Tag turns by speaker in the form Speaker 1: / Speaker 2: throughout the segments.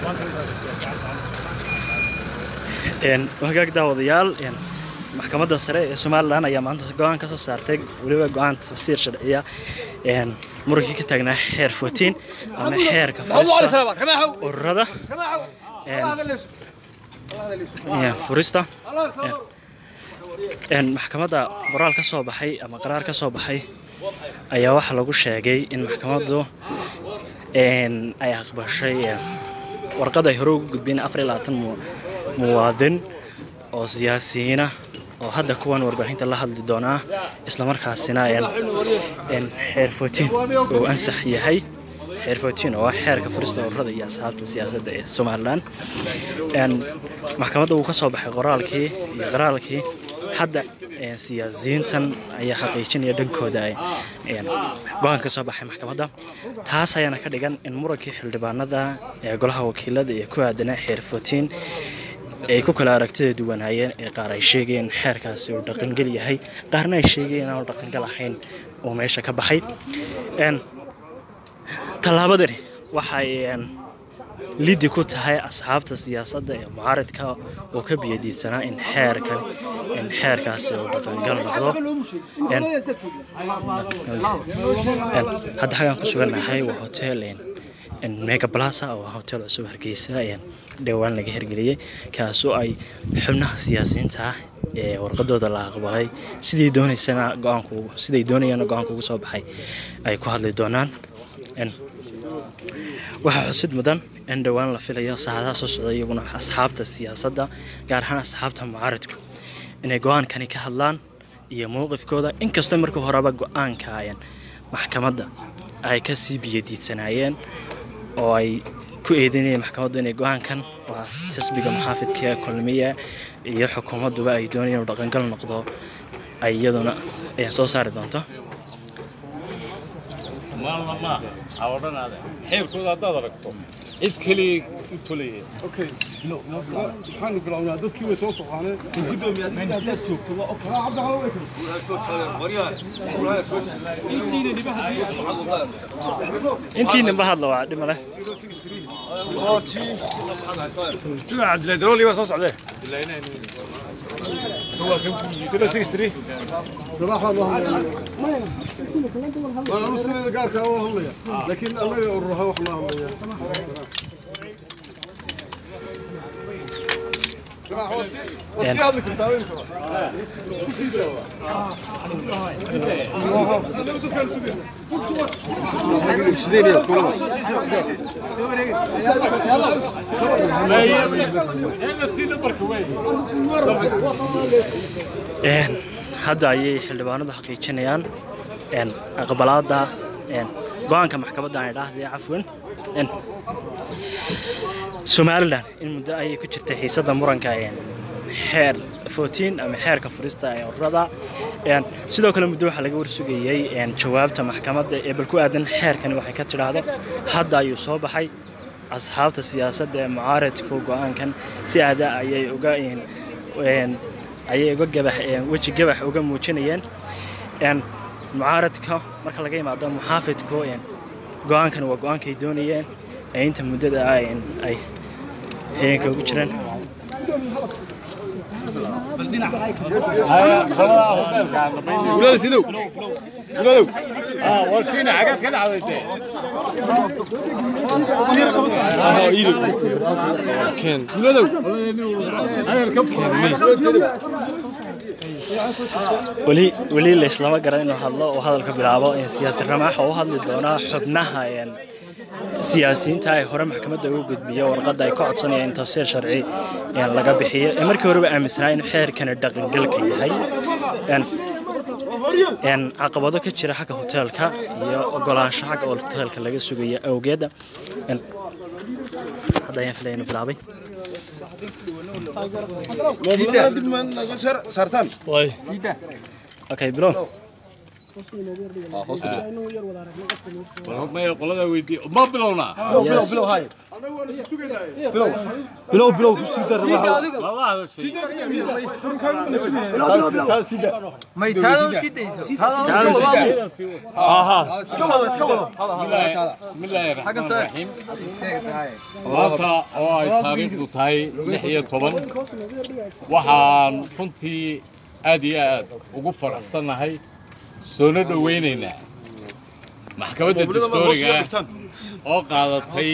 Speaker 1: hagaag daawadayaal maxkamadda sare ee somalilan ayaa maanta go-aan ka soo saartay weliba go-aan tafsiir sharciya murankii ka taagnaa xeer fotiin ama xeerka ururada furista maxkamadda qoraal ka soo baxay ama qaraar ka soo baxay ayaa waxaa lagu sheegay in maxkamaddu ay aqbashay warqad ay hore ugu gudbeen afar iyo labaatan muwaadin oo siyaasiyiina oo hadda kuwan warbaahinta la hadli doonaa islamarkaasina xeer fotiin uu ansax yahay xeer fotiin oo ah xeerka furista ururada iyo asxaabta siyaasadda ee somalilan maxkamadda uu ka soo baxay qoraalkii iyo qaraalkii hadda siyaasiyiintan ayaa xaqiijinaya dhankooda go-aan ka soo baxay maxkamadda taas ayaana ka dhigan in murankii xildhibaanada ee golaha wakiilada ee ku aadanaa xeer fotiin ay ku kala aragtida duwanaayeen ee qaar ay sheegayeen xeerkaasi uu dhaqangel yahay qaarna ay sheegayeen inaanu dhaqangal ahayn uu meesha ka baxay tallaabadani waxay liddi ku tahay asxaabta siyaasadda ee mucaaridka oo ka biyadiidsanaa in xeerkan in xeerkaasi uu dhaqangal noqdo hadda xagaan ku sugannahay waa hotel mega plaza oo hotel cusub hargeysa dhowaan laga hirgeliyey kaasoo ay xubnaha siyaasiyiinta ah ee warqadooda la aqbalay sidii doonaysana go-aanku siday doonayana go-aanka ugu soo baxay ay ku hadli doonaan waxaa xusid mudan in dhowaan la filayo saacadaha soo socda iyaguna asxaabta siyaasadda gaar ahaan asxaabta mucaaridku inay go-aankani ka hadlaan iyo mowqifkooda inkastoo markii horeba go-aanka maxkamadda ay ka sii biyadiidsanaayeen oo ay ku eedeynayeen maxkamaddu inay go-aankan waa xisbiga maxaafidka ee kulmiya iyo xukuumadduba ay doonayeen inuu dhaqangal noqdo ay iyaduna soo saari doonto
Speaker 2: xeerkooda haddaad aragto cid keliya u tolaya
Speaker 3: waxaanu bilownaa dadkii way soo socooneen
Speaker 1: intii ninba hadla waa dhima leh
Speaker 3: sida cabdillahi darooli baa soo socdee sida six three sabaaxaan loo hadlaya waan anu sideeda gaarkaa waa hadlaya laakiin annaga urur ahaan wax loo hadlaya waad sii hadli kartaa weynka
Speaker 1: hadda ayay xildhibaanadu xaqiijinayaan aqbalaada go-aanka maxkamadda aan idhaahdee cafwan somalilan in muddo ayay ku jirtay xiisadda muranka xeer fotiin ama xeerka furista ee ururada sidoo kale muddo waxaa laga warsugayey jawaabta maxkamadda ee bal ku aadan xeerkani waxay ka tidhaahdo hadda ayuu soo baxay asxaabta siyaasadda ee mucaaradku go-aankan si aada ayay uga ayay uga gabax weji gabax uga muujinayeen mucaaradka marka laga yimaado muxaafidku go-aankan waa go-aankay doonayeen ee inta muddada ay heenka ugu jiraan
Speaker 2: gulada sidow guladow warkiina xagaad ka dhacdayte guladow
Speaker 1: weli weli layslama garan inuu hadlo oo hadalka bilaabo siyaasi ramaax oo u hadli doonaa xubnaha siyaasiyiinta ay hore maxkamadda ugu gudbiyo warqadda ay ka codsanayaan in tafsiir sharci laga bixiyo ee markii horeba aaminsanaa inuu xeerkani dhaqangalka yahay caqabado ka jira xagga hoteelka iyo ogolaansho xagga hoteelka laga sugayo awgeeda hadda ayaan filaya inuu bilaabay okay bilow
Speaker 2: maya qolada weydii ma bilownaa
Speaker 3: annagu waan isu sugaynaaye
Speaker 4: bilow bilow ku siisa rabaa
Speaker 2: lala hadashay
Speaker 3: iska wada iska wada
Speaker 2: بسم الله الرحمن الرحيم maanta oo ay taariikhdu tahay lix iyo toban waxaan runtii aad iyo aad ugu faraxsannahay soona dhowaynaynaa maxkamadda dastooriga oo qaadatay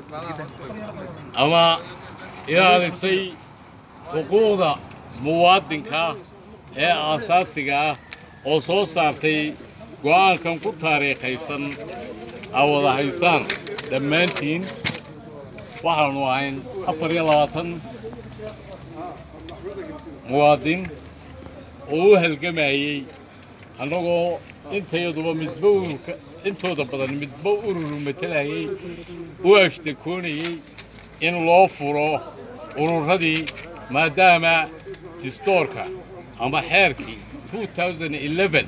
Speaker 2: ama ilaalisay xuquuqda muwaadinka ee aasaasiga ah oo soo saartay go'aankan ku taariikhaysan aa wada haysaan dhammaantiin waxaanu ahayn afar iyo labaatan muwaadin oo u halgamayey annagoo intayaduba midba ururka intooda badan midba ururu matelayay u ashtakoonayey in loo furo ururadii maadaama distoorka ama xeerkii 2011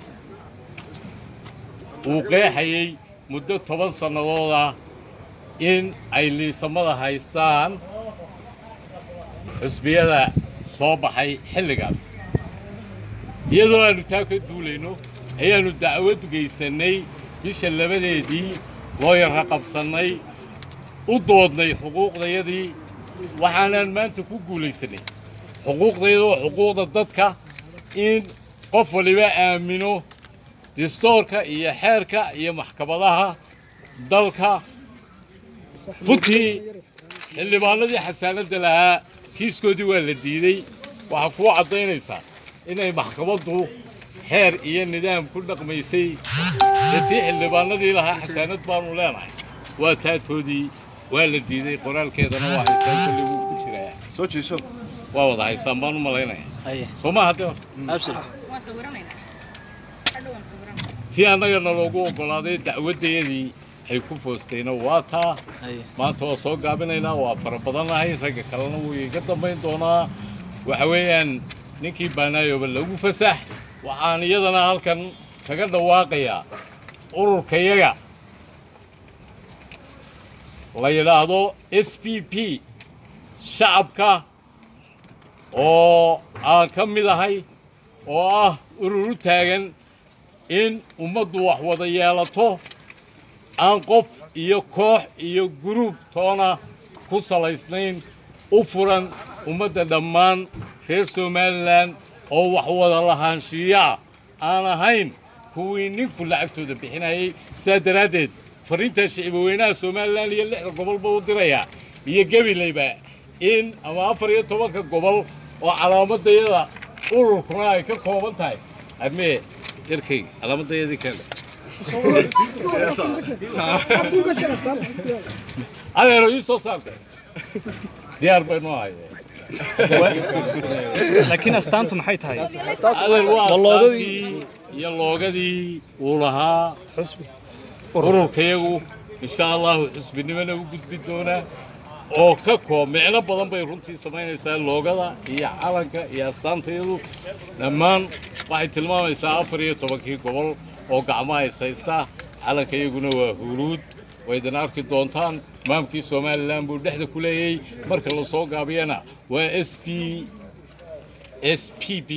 Speaker 2: uu qeexayey muddo toban sannadooda in ay liisamada haystaan xusbiyada soo baxay xilligaas iyadoo aannu taa ka duulayno ayaannu dacwad geysannay bisha labadeedii loo yarra qabsannay u doodnay xuquuqdayadii waxaanaan maanta ku guulaysannay xuquuqdayada oo xuquuqda dadka in qof waliba aamino distoorka iyo xeerka iyo maxkamadaha dalka runtii xildhibaanadii xasaanadda lahaa kiiskoodii waa la diidey waxaa kuu caddaynaysaa inay maxkamaddu xeer iyo nidaam ku dhaqmaysay detii xildhibaanadii lahaa xasaanad baanu leenahay waa taatoodii waa la diiday qoraalkeedana waa haysaan kulli wuu ku jiraa
Speaker 3: soo jeeso
Speaker 2: waa wada haysaan baan u malaynaya
Speaker 1: haye
Speaker 2: soo ma hadde
Speaker 1: absolute
Speaker 5: waan sawiranaynaa hadhow waan sawiranaynaa
Speaker 2: tii annagana loogu oggolaaday dacwaddayadii ay ku foostayna waa taa
Speaker 1: haye
Speaker 2: maanta waa soo gaabinaynaa waa fara badannahay ragga kalena wuu iga dambayn doonaa waxa weeyaan ninkii baanaayoba lagu fasax waxaan iyadana halkan kaga dhawaaqayaa ururkayaga la yidhaahdo s p p shacabka oo aan ka mid ahay oo ah urur u taagan in ummaddu wax wada yeelato aan qof iyo koox iyo guruub toona ku salaysnayn u furan ummadda dhammaan reer somalilan oo wax wada lahaanshiiyaa aan ahayn kuwii ninku lacagtooda bixinayay sidaa daraaddeed farriintaa shicibweynaha somalilan iyo lixda gobolba u dirayaa iyo gabilayba in ama afar iyo tobanka gobol oo calaamadayada ururkuna ay ka kooban tahay armee yarkayga calaamadayadii keena adeero ii soo saartay diyaar baynu ahayee
Speaker 4: laakiin astaantu maxay tahay
Speaker 2: adeer waa astaantii iyo loogadii uu lahaa ururkayagu insha allahu xusbinimona u gudbi doonaa oo ka koob micno badan bay runtii samaynaysaa loogada iyo calanka iyo astaantayadu dhammaan waxay tilmaamaysaa afar iyo tobankii gobol oo gacmaha is haysta calanka iyaguna waa huruud waydin arki doontaan maamkii somalilan buu dhexda ku leeyey marka la soo gaabiyana waa s p s p b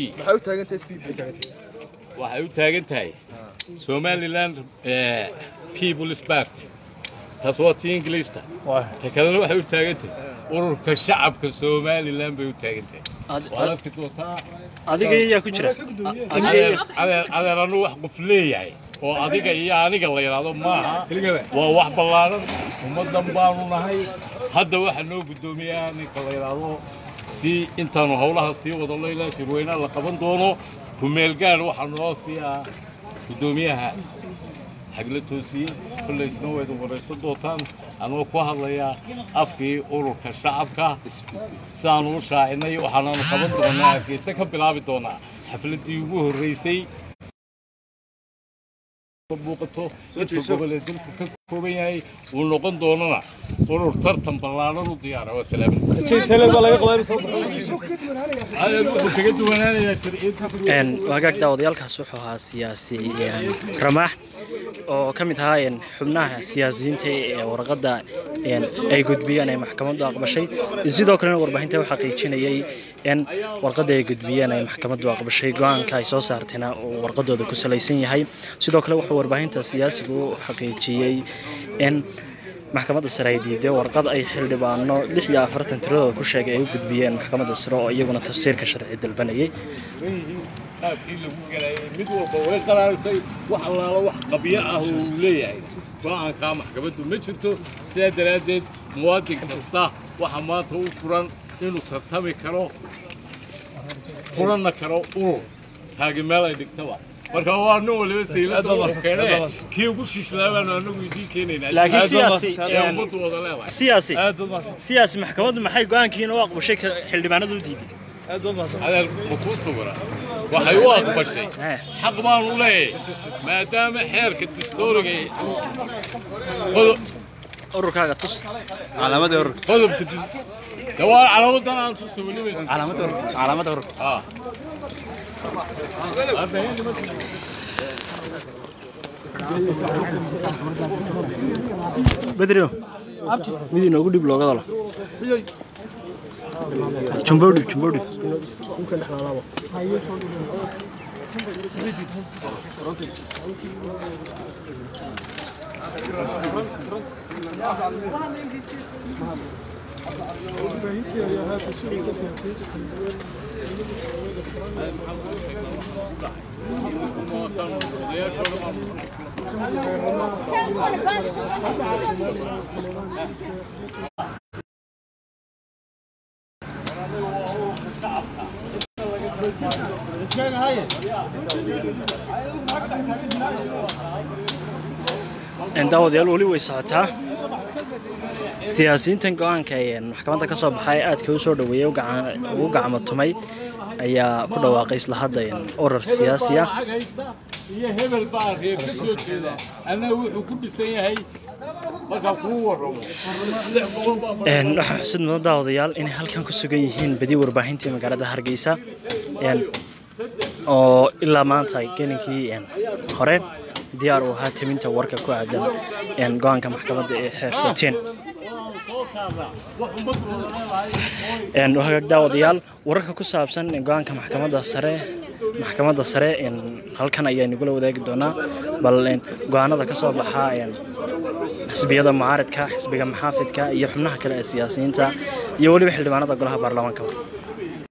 Speaker 2: waxay u taagan tahay somaliland eh, people's party taas waa tii ingiliista ta kalena waxay u taagan tahay ururka shacabka somalilan bay u taagan tahay
Speaker 1: Ad-
Speaker 2: waad
Speaker 1: ad-
Speaker 2: arki doontaa
Speaker 1: adiga yaa ku jira adiga
Speaker 2: adeer
Speaker 1: yaa-
Speaker 2: adeer adeer anu wax qof leeyahay oo adiga iyo aniga la yidhaahdo maaha waa wax ballaaran ummaddan baanu nahay hadda waxaa noo guddoomiyaa ninka la yidhaahdo si intaanu howlaha sii wadano ilaa shirweynaha la qaban doono kumeelgaar waxaa noo siiyaa guddoomiyaha xagla toosiye kollaysna waa idin waraysan doontaan anoo ku hadlayaa afkii ururka shacabka sidaanu u shaacinay waxaanaanu qaban doonaa hargeysa ka bilaabi doonaa xafladdii ugu horraysay muuqato inta gobol ee dalku ka kooban yahay uu noqon doonana urur tartan ballaaran u diyaara waa salaamin wuxuu kaga duwanaanayaa sharciyadiisa
Speaker 1: een wagaag daawadayaalkaas wuxuu ahaa siyaasi een, ramaax oo ka mid ahaa een, xubnaha siyaasiyiinta ee warqadda een, ay gudbiyeen ee maxkamaddu aqbashay sidoo kalena warbaahinta u xaqiijinayay in warqadda ay gudbiyeen ay maxkamaddu aqbashay go-aanka ay soo saartayna uu warqadooda ku salaysan yahay sidoo kale wuxuu warbaahinta siyaasigu u xaqiijiyey in maxkamadda sare ay diiday warqad ay xildhibaano lix iyo afartan tiradooda ku sheegay ay u gudbiyeen maxkamadda sare oo iyaguna tafsiirka sharci dalbanayay
Speaker 2: yihiin qaabkii lagu galayay mid walba way qaraarisay wax allaala wax qabyo ah oo uu leeyahay go-aankaa maxkamaddu ma jirto sidaa daraaddeed muwaadin kasta waxa maanta u furan inuu tartami karo furanna karo urur taagi meel ay dhigtaba marka waa nin waliba saylada uu keene kii ugu shishlaa baanu anagu idiin keenaynaa
Speaker 1: Laakiin siyaasi,
Speaker 2: ee
Speaker 1: een,
Speaker 2: ummaddu wada leedahay
Speaker 1: siyaasi siyaasi maxkamaddu maxay go-aankiina u aqbashay ka- xildhibaanadu u diiday
Speaker 2: adeer ma kuu sawira waxay u aqbashay
Speaker 1: Eh.
Speaker 2: xaq baanu leeyahay maadaama xeerka dastuuriga ee qodob-
Speaker 1: ururkaaga tus
Speaker 3: calaamadii ururka
Speaker 2: qodobka dis- de waa calaamadan aan tusa weliba
Speaker 3: calaamadii ururka calaamadii ururka
Speaker 2: Ah.
Speaker 1: bedrio mid inoogu dhib looga dalo jumbo dhib jumbo dhib daawadayaal weli way socotaa siyaasiyiintan go-aanka ee maxkamadda ka soo baxay aadka u soo dhaweeyey u gacan- ugu gacmo tumay ayaa ku dhawaaqay isla hadda een, urur siyaasi ah
Speaker 2: Lacag haysta iyo hebel baa reer ka soo jeeda annaga wuxuu ku dhisan yahay markaa kuu warramo lix boqol baa
Speaker 1: Een, waxaa xusid mudan daawadayaal inay halkan ku sugan yihiin badi warbaahintii magaalada hargeysa een, oo ilaa maanta gelinkii een, hore diyaar u ahaa timinta warka ku aadan een, go-aanka maxkamadda ee xeer 14
Speaker 2: soo saaraa wax ummaddu wada leedahay oo
Speaker 1: een hagaag daawadayaal wararka ku saabsan go-aanka maxkamadda sare maxkamadda sare een halkan ayaa nagula wadaagi doonaa bal een go-aanada ka soo baxa een xisbiyada mucaaradka xisbiga maxaafidka iyo xubnaha kale ee siyaasiyiinta iyo weliba xildhibaanada golaha baarlamaanka